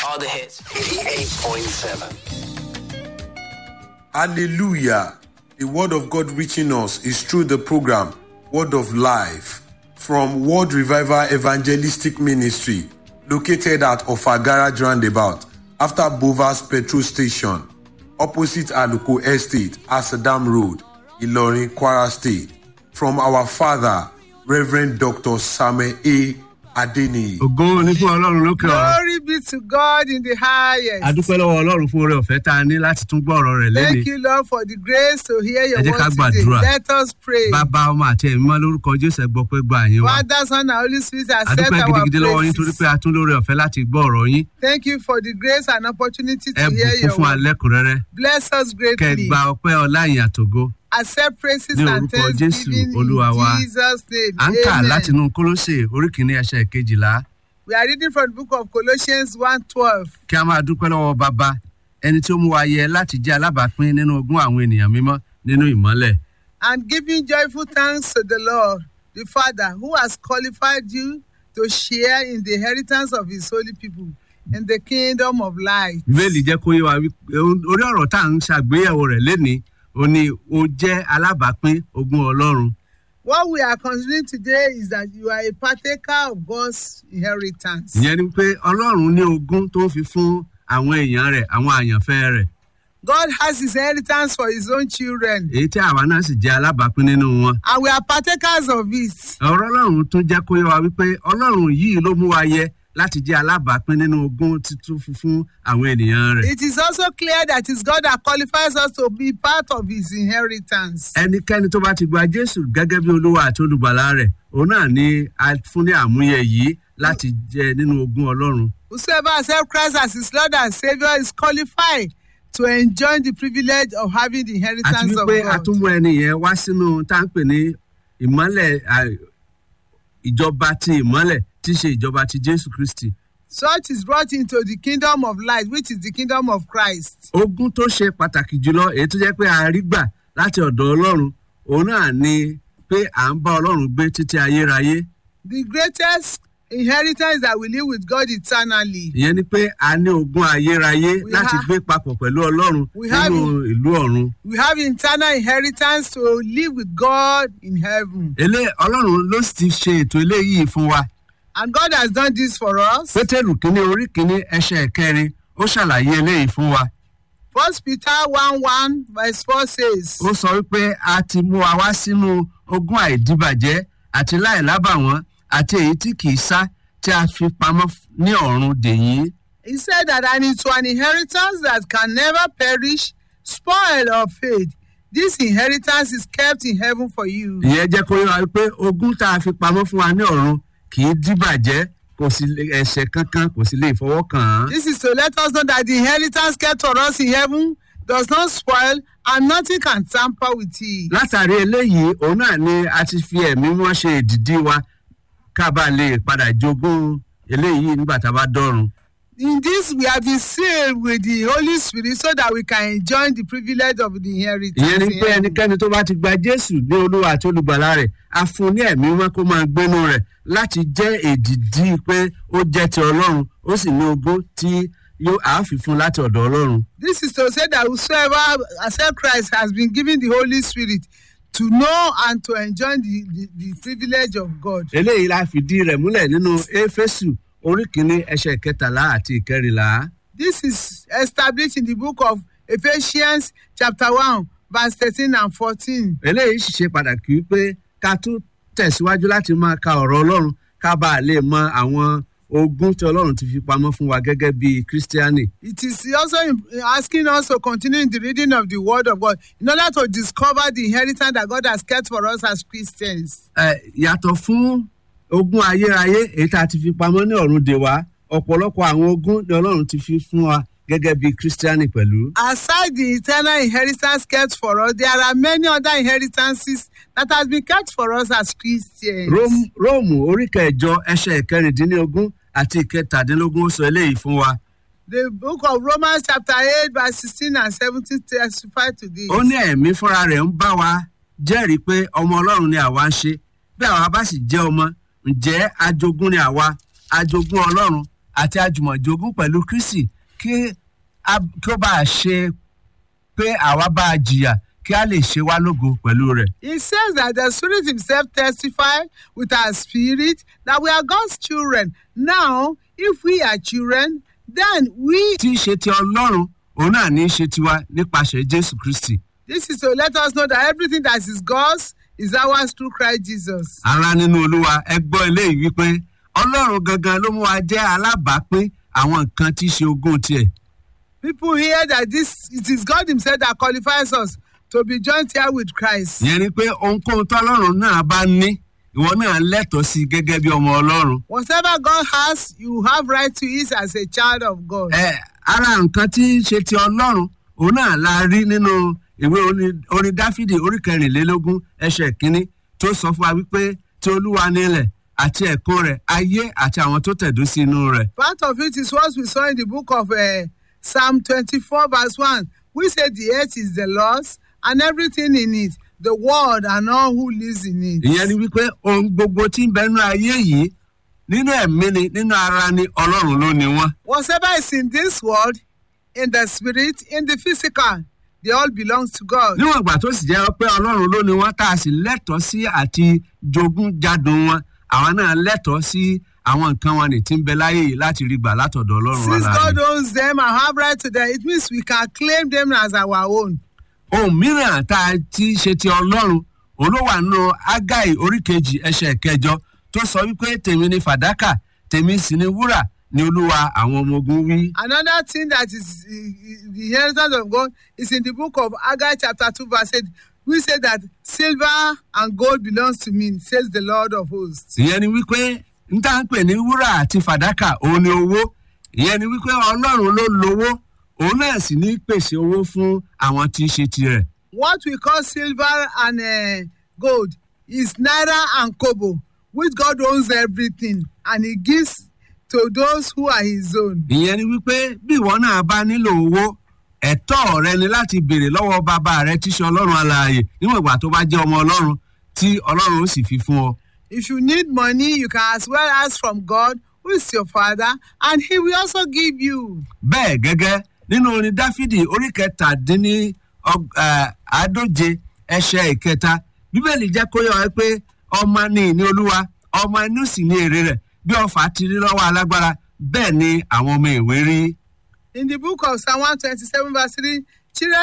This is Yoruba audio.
All the hits. 88.7. Hallelujah. The word of God reaching us is through the program Word of Life from World Revival Evangelistic Ministry located at Ofagara Roundabout after Bovas Petrol Station opposite Aluko Estate, Asadam Road, Ilorin, Kwara State. From our father, Reverend Dr. Samuel A. Adeniyi. ògo ní fún ọlọ́run lókè ọ̀run Glory be to God in the highest. adúpẹ́ lọ́wọ́ ọlọ́run fún oore ọ̀fẹ́ tá a ní láti tún gbọ́ ọ̀rọ̀ rẹ̀ Thank lẹ́ni you, Lord, for the grace to hear your Ẹ jẹ́ ká word today. gbàdúrà. Let us pray. bàbá ọmọ àti ẹ̀mí mọ́ lórúkọ jésù ẹ̀gbọ́ pé gba àyín wa Father, Son, and Holy Spirit, accept adúpẹ́ our gidigidi lọ́wọ́ yín torí praises. pé a tún lóore ọ̀fẹ́ láti gbọ́ ọ̀rọ̀ yín Thank you for the grace and opportunity to ẹ hear bùkún your fún word. alẹ́kùnrẹ́rẹ́ Bless us kẹ greatly. gba ọpẹ́ ọlá ìyìn àtògo Accept praises Ní and orúkọ Jésù, thanksgiving Olúwa wa. in Jesus' name. à ń kà Amen. látinú kólóṣè orí kìíní ẹsẹ̀ kejìlá We are reading from the book of Colossians 1.12. kí a máa dúpẹ́ lọ́wọ́ bàbá ẹni tí ó mú wa yẹ láti jẹ́ alábàápín nínú ogún àwọn ènìyàn mímọ́ nínú ìmọ́lẹ̀ and giving joyful thanks to the Lord, the Father, who has qualified you to share in the inheritance of his holy people in the kingdom of light. bíbélì jẹ́ kó yé wa wípé orí ọ̀rọ̀ tá à ń ṣàgbéyẹ̀wò rẹ̀ lénìí ó ní o jẹ́ alábàápín ogún ọlọ́run What we are considering today is that you are a partaker of God's inheritance. ìyẹn ni pé ọlọ́run ní ogún tó ń fi fún àwọn èèyàn rẹ̀ àwọn àyànfẹ́ rẹ̀ God has his inheritance for his own children, èyí tí àwa náà sì jẹ́ alábàápín nínú wọn. and we are partakers of it. ọ̀rọ̀ ọlọ́run tún jẹ́ kó yé wa wípé ọlọ́run yìí ló mú wa yẹ láti jẹ́ alábàápín nínú ogún títún fún fún àwọn ènìyàn rẹ̀. It is also clear that it's God that qualifies us to be part of his inheritance. ẹnikẹ́ni tó bá ti gba jésù gẹ́gẹ́ bí olúwa àti olùgbàlà rẹ̀ òun náà ni a fún ní àmúyẹ yìí láti jẹ nínú ogún ọlọ́run. Whosoever accepts Christ as his Lord and Savior is qualified to enjoy the privilege of having the àti inheritance of wípé a God. tún mú ẹni yẹn wá sínú tá à ń pè ní ìmọ́lẹ̀ à, ìjọba ti ìmọ́lẹ̀ tí í ṣe ìjọba ti jésù kristi. Such is brought into the kingdom of light, which is the kingdom of Christ. ogún tó ṣe pàtàkì jùlọ èyí tó jẹ́ pé a rí gbà láti ọ̀dọ̀ ọlọ́run òun náà ni pé à ń bá ọlọ́run gbé títí ayérayé. The greatest inheritance is that we live with God eternally. ìyẹn ni pé a ní ogún ayérayé We láti have- gbé papọ̀ pẹ̀lú ọlọ́run We have nínú ìlú ọ̀run. We have internal inheritance to live with God in heaven. elé ọlọ́run ló sì ti ṣe ètò eléyìí fún wa. And God has done this for us. pétérù kínní orí kínní ẹsẹ̀ kẹrin ó ṣàlàyé eléyìí fún wa. First Peter 1 1 verse 4 says, ó sọ wípé a ti mú wa wá sínú ogún àìdíbàjẹ́ àti láìlábàwọ́n àti èyí tí kì í sá tí a fi pamọ́ f- ní ọ̀run dèyí. He said that and into an inheritance that can never perish, spoil or fade. This inheritance is kept in heaven for you. ìyẹn jẹ́ kó yé wa wípé ogún tá a fi pamọ́ fún wa ní ọ̀run kì í díbàjẹ́ kò sì lè ẹ̀ṣẹ̀ kankan kò sì lè fọwọ́ kàn án. This is to let us know that the inheritance kept for us in heaven does not spoil and nothing can tamper with it. látàrí eléyìí òun náà ni a ti fi ẹ̀mí wọn ṣe ìdìdí wa ká bá lè padà jogún eléyìí nígbà tá a bá dọ́run. In this, we have been sealed with the Holy Spirit so that we can enjoy the privilege of the inheritance. ìyẹn ni in pé heaven. ẹnikẹ́ni tó bá ti gba jésù ní olúwa àti olùgbàlà rẹ̀ a fún un ní ẹ̀mí wọn kó máa gbénu rẹ̀ láti jẹ́ èdìdí pé ó jẹ́ ti ọlọ́run ó sì ní ogún tí yóò àáfi fún láti ọ̀dọ̀ ọlọ́run. This is to say that whosoever accept Christ has been given the Holy Spirit to know and to enjoy the, the, the privilege of God. eléyìí la fìdí rẹ̀ múlẹ̀ nínú éfésù orí kìíní ẹsẹ̀ kẹtàlá àti ìkẹrìnlá. This is established in the book of Ephesians, chapter 1, verse 13 and 14. eléyìí sì ṣe pàtàkì wípé ká tún tẹ̀síwájú láti máa ka ọ̀rọ̀ ọlọ́run ká bá a lè mọ àwọn ogún tí ọlọ́run ti fi pamọ́ fún wa gẹ́gẹ́ bí kírísítíánì. It is also im- asking us to continue in the reading of the Word of God in order to discover the inheritance that God has kept for us as Christians. Ẹ, yàtọ̀ fún ogún ayérayé èyí tá a ti fi pamọ́ ní ọ̀run dè wá ọ̀pọ̀lọpọ̀ àwọn ogún ni ọlọ́run ti fi fún wa gẹ́gẹ́ bí kírísítíánì pẹ̀lú. Aside the eternal inheritance kept for us, there are many other inheritances that has been kept for us as Christians. Róm- róòmù orí kẹjọ ẹsẹ̀ ìkẹrìndínlógún àti ìkẹtàdínlógún ó sọ eléyìí fún wa. The book of Romans chapter 8 verse 16 and 17 testify to this. ó ní ẹ̀mí fúnra rẹ̀ ń bá wa jẹ́rìí pé ọmọ ọlọ́run ni àwa ń ṣe bí àwa bá sì jẹ́ ọmọ ǹjẹ́ ajogún ni àwa ajogún ọlọ́run àti àjùmọ̀jogún pẹ̀lú kristi kí a- kí ó bá a ṣe pé àwa bá a jìyà kí a lè ṣe wá lógo pẹ̀lú rẹ̀. He says that the Spirit Himself testified with our spirit that we are God's children. Now, if we are children, then we. tí í ṣe ti ọlọ́run òun náà ní í ṣe tiwa nípasẹ̀ jésù kristi. This is to let us know that everything that is God's is ours through Christ Jesus. ara nínú olúwa ẹ gbọ́ eléyìí wípé ọlọ́run gangan ló mú wa jẹ́ alábàápín àwọn nǹkan tí í ṣe ogún tiẹ̀. People hear that this it is God Himself that qualifies us to be joined here with Christ. ìyẹn ni pé ohunkóhun tọ́lọ́run náà bá ní ìwọ náà lẹ́tọ̀ọ́ sí i gẹ́gẹ́ bí ọmọ ọlọ́run. Whatever God has, you have right to it as a child of God. ẹ ara nǹkan tí í ṣe ti ọlọ́run òun náà la rí nínú ìwé orin- orin dáfídì orí kẹrìnlélógún ẹsẹ̀ kínní tó sọ fún wa wípé tí olúwa nílẹ̀ àti ẹ̀kún rẹ̀ ayé àti àwọn tó tẹ̀dó sí inú rẹ̀. Part of it is what we saw in the book of uh, Psalm 24, verse 1. We say the earth is the Lord's and everything in it, the world and all who lives in it. ìyẹn ni wípé ohun gbogbo tí ń bẹnu ayé yìí nínú ẹ̀mí ni nínú ara ni ọlọ́run ló ni wọ́n. Whatever is in this world, in the spirit, in the physical, they all belongs to God. níwọ̀n ìgbà tó sì jẹ́ pé ọlọ́run ló ni wọ́n tá a sì lẹ́tọ̀ọ́ sí àti jogún jádùn wọn àwọn náà lẹ́tọ̀ọ́ sí àwọn nǹkan wọn ní tí ń bẹ láyé yìí láti rí gbà látọ̀dọ̀ ọlọ́run Since God aláàyè. owns them and have right to them, it means we can claim them as our own. ohun mìíràn tá a ti ṣe ti ọlọ́run òun ló wà nínú ágáì oríkejì ẹsẹ̀ kẹjọ tó sọ wípé tèmi ni fàdákà tèmi sì ni wúrà ni olúwa àwọn ọmọ ogun wí. Another thing that is uh, the inheritance of God is in the book of Haggai chapter 2 verse 8. We say that silver and gold belongs to me, says the Lord of hosts. ìyẹn ni wípé n tá ń pè ní wúrà àti fàdákà òun ni owó ìyẹn ni wípé ọlọ́run ló lówó òun náà sì ní pèsè owó fún àwọn tí í ṣe tirẹ̀. What we call silver and uh, gold is naira and kobo, which God owns everything and he gives to those who are his own. ìyẹn ni wípé bí ìwọ náà bá nílò owó ẹ̀tọ́ rẹ ni láti béèrè lọ́wọ́ bàbá rẹ tí ṣe ọlọ́run alààyè níwọ̀n ìgbà tó bá jẹ́ ọmọ ọlọ́run tí ọlọ́run ó sì fi fún ọ. If you need money, you can as well ask from God, who is your father, and he will also give you. bẹ́ẹ̀ gẹ́gẹ́ nínú orin dáfídì orí kẹtàdínní ọg- eh, àádóje ẹsẹ̀ ìkẹta bíbélì jẹ́ kó yọ ẹ pé ọmọ ni ìní olúwa ọmọ inú sì ní èrè rẹ̀ bí ọfà ti rí lọ́wọ́ alágbára bẹ́ẹ̀ ni àwọn ọmọ ìwé rí. In the book of Psalm 127, verse 3, children